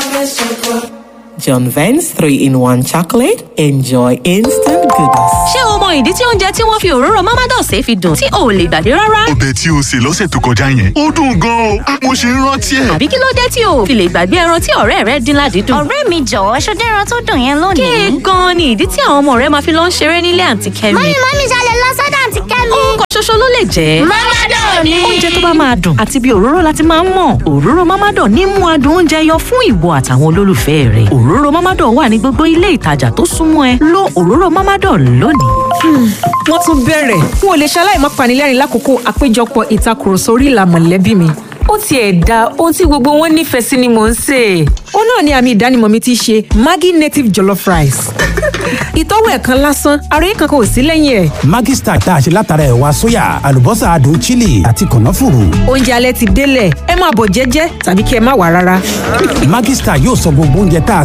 John Vance 3 in 1 chocolate. Enjoy instant goodness. ṣé o mọ ìdí tí oúnjẹ tí wọ́n fi òróró mamados ṣe fi dùn tí o ò lè gbàgbé rárá? ọbẹ̀ tí o sè lọ́sẹ̀ tó kọjá yẹn ó dùn gan-an o mo ṣe ń rántí ẹ̀. àbí kí ló dé tí o ò fi lè gbàgbé ẹran tí ọ̀rẹ́ rẹ dín ládìídùn? ọ̀rẹ́ mi jọ̀wọ́ ṣọdẹ́ran tó dùn yẹn lónìí. kéè gan-an ni ìdí tí àwọn ọmọ rẹ máa fi lọ ń ṣeré nílé àǹtí kẹ́mi. mọ́mí mọ́mí ṣalẹ̀ lọ sọ́dọ̀ àǹtí kẹ́mi. orúkọ ṣoṣo ló lè jẹ́. mọ́mádọ̀ ni. oúnjẹ tó bá máa dùn àti bí òróró láti máa ń mọ̀ òróró mámádọ̀ ní mú adùn oúnjẹ yọ fún ìwọ àtàwọn olólùfẹ́ rẹ̀ òróró mámádọ̀ wà ní gbogbo ilé ìtajà tó súnmọ́ ẹ lo òróró mámádọ̀ lónìí. wọ́n tún bẹ̀rẹ̀ n ò lè ṣaláì má panilẹ́rìn lákòókò àpéjọpọ̀ ìtakùrọ̀sọ orí ìlà mọ̀lẹ́bí mi. ó tiẹ̀ da ohun tí gbogbo wọn nífẹ̀ẹ́ sí ni mò ń sè é. ó náà ni àmì ìdánimọ̀ mi ti ṣe maggi native jollof rice. ìtọ́wò ẹ̀ kan lásán àròyé kankan ò sí lẹ́yìn ẹ̀. Maggi Star tá a ṣe látara ẹ̀wà sóyà àlùbọ́sà adùn chili àti kànáfùrù. oúnjẹ alẹ́ ti délẹ̀ ẹ máa bọ̀ jẹ́jẹ́ tàbí kí ẹ má wà rárá. Maggi Star yóò sọ gbogbo oúnjẹ tá a